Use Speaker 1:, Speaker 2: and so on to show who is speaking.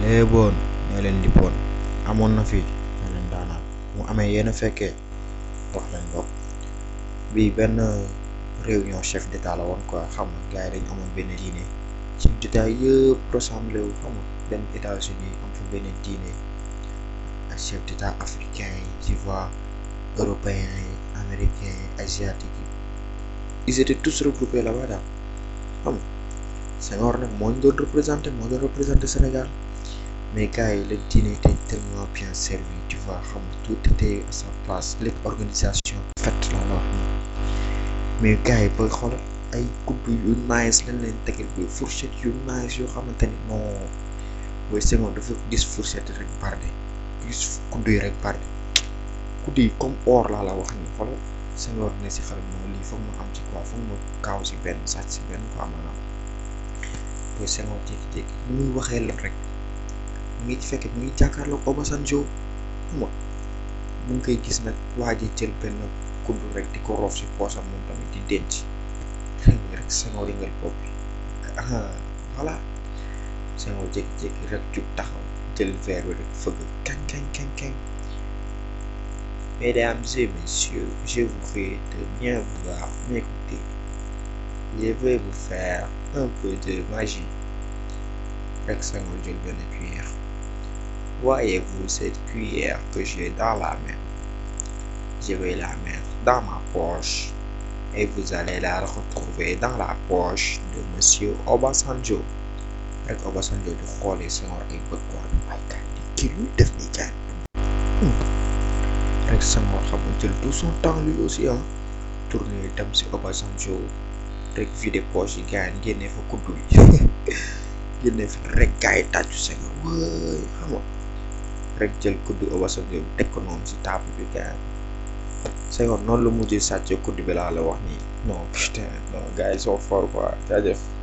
Speaker 1: eh boon nee leen lippoon amoon na fi nee leen daanaan mu amee yéen a fekkee wax leen bopp bii benn réunion chef d'état la woon quoi xam nga gars yi dañu amoon benn diine ci d'état yëpp rassemblé wu xam nga benn États-Unis am fa benn diine ak chef d'état africain yi tu vois européens yi américains yi asiatiques yi ils étaient tous regroupés là-bas daal xam nga Senghor nag moo ñu doon représenté moo doon représenté Sénégal mais gars yi la diine était tellement bien servi tu vois xam nga tout était à sa place lépp organisation faite la la wax nii mais gars yi booy xool ay kudd yu nice lañ leen tegal bi fourchette yu nice yoo xamante ni non booy Senghor dafa gis fourchette rek barde gis kudd yi rek barde kudd yi comme or laa la wax nii xoolal Senghor ne si xel moom lii foog ma am ci quoi foog ma kaaw si benn sàcc si benn quoi maanaam booy Senghor jékki-jékki ni muy waxee lan rek mu ngi fekk mu ngi jàkkaarloog Obasanjo xam nga mu ngi koy gis nag waa ji jël benn kudd rek di ko roof si poosam moom tamit di denc xëy rek Senghor yëngal bopp bi ah voilà Senghor jékki-jékki rek jug taxaw jël verre bi rek fëgg kañ kañ kañ kañ Mesdames et messieurs, je vous prie de bien vouloir m'écouter. Je vais vous faire un peu de magie. Rek Senghor jël benn cuillère. Voyez-vous cette cuillère que j'ai dans la main? Je vais la mettre dans ma poche et vous allez la retrouver dans la poche de monsieur Obasanjo. Rek Obasanjo di xoolee Senghor ay bët quoi ay kaay di kii luy def nii kaay. rek Senghor xam nga jël tout son temps lui aussi ah tourné dem si Obasanjo rek vidé poche yi gars yi génnee fa kuddu yi génnee fa rek gars yi tàccu Senghor wëy xam nga rek jël kuddu Obasanjo bi teg ko noonu si table bi gars yi Senghor noonu la mujjee sàccee kuddu bi laa la wax nii non putain non gars yi sont forts quoi jaajëf